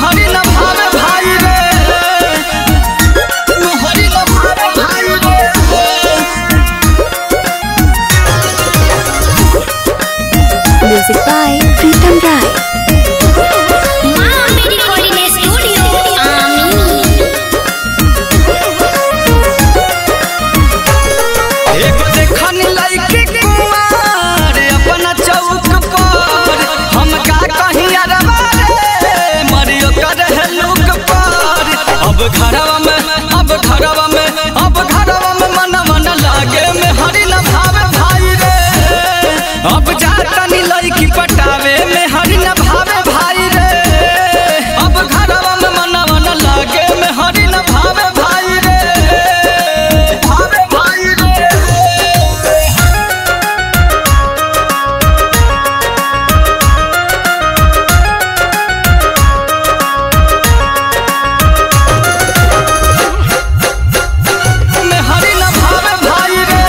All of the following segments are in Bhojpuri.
हरि न भावे भाई रे में हरि न भावे भाई रे Music by Pritam Rai. माँ मेरी कॉलिंग स्टूडियो आमी एगो देखनी लइके कुमार अपना चौक पर हम का कहीं अरबा रे मरियो कर है लोक पर अब घरवा में अब घरवा में अब घरवा में मन मन लागे में हरि न भावे भाई रे अब जातनी लइकी पटावे में हरि न भावे भाई रे अब घरवा में मन मन लागे में हरि न भावे भाई रे भावे भाई रे में हरि न भावे भाई रे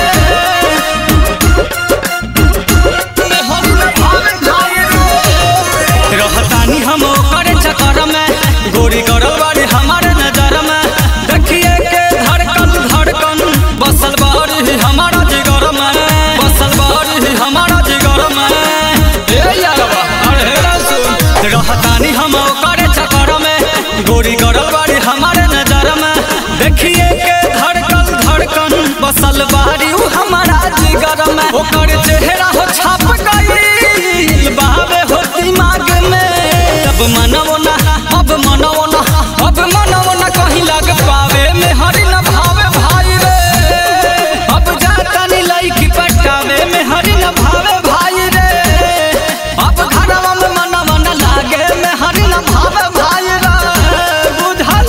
में हरि न भावे भाई रे रहतानी हम ओकर चक्कर में गोरी गरल बाड़ी हमारे नजर में देखिए के धड़कन धड़कन बसल बाड़ी हमारा जिगर में बसल बाड़ी हमारा जिगर में ए यारवा अरे हेरा सुन रहतानी हम ओकर चक्कर में गोरी गरल बाड़ी हमारे नजर में देखिए के धड़कन धड़कन बसल बाड़ी उ हमारा जिगर में ओकर चेहरा हो छाप गई बावे हो दिमाग में अब मनवो ना अब मनवो ना अब मनवो ना कहीं लग पावे में हरि न भावे भाई रे अब जाता नी लईकी पटावे में हरि न भावे भाई रे अब घरवा में मनवा न लागे में हरि न भावे भाई रे बुझल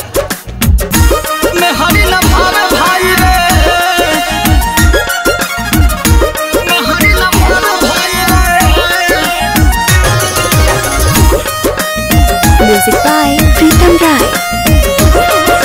में हरि न भावे भाई रे में हरि न भावे भाई रे Music by Pritam Rai.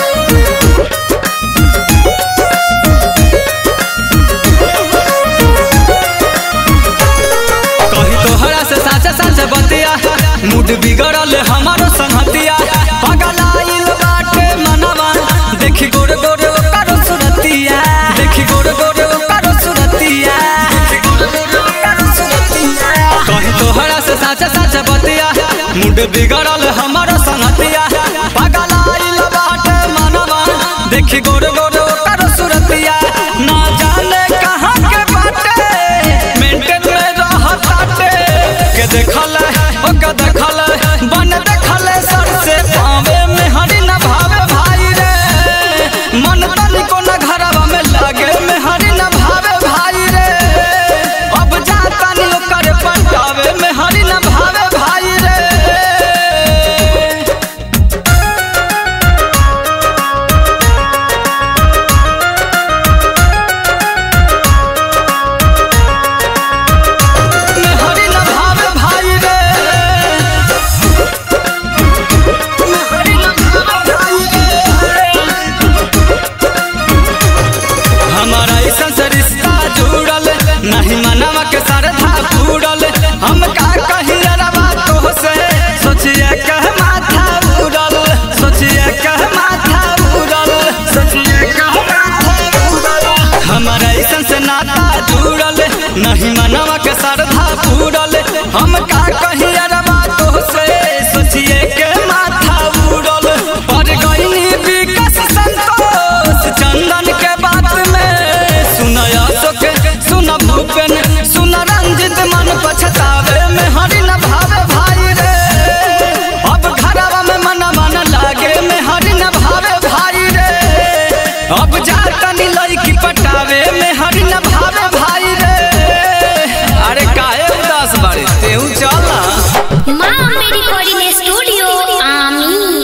कही तोहरा से साचे साचे बतिया मूड बिगड़ल हमारो संगतिया पगलाइल बाटे मनवा देखी गोर गोर ओकर सुरतिया देखी गोर गोर ओकर सुरतिया कही तोहरा से साचे साचे बतिया मूड बिगड़ल हमारो संगतिया पगलाइल बाटे मनवा देखी गोर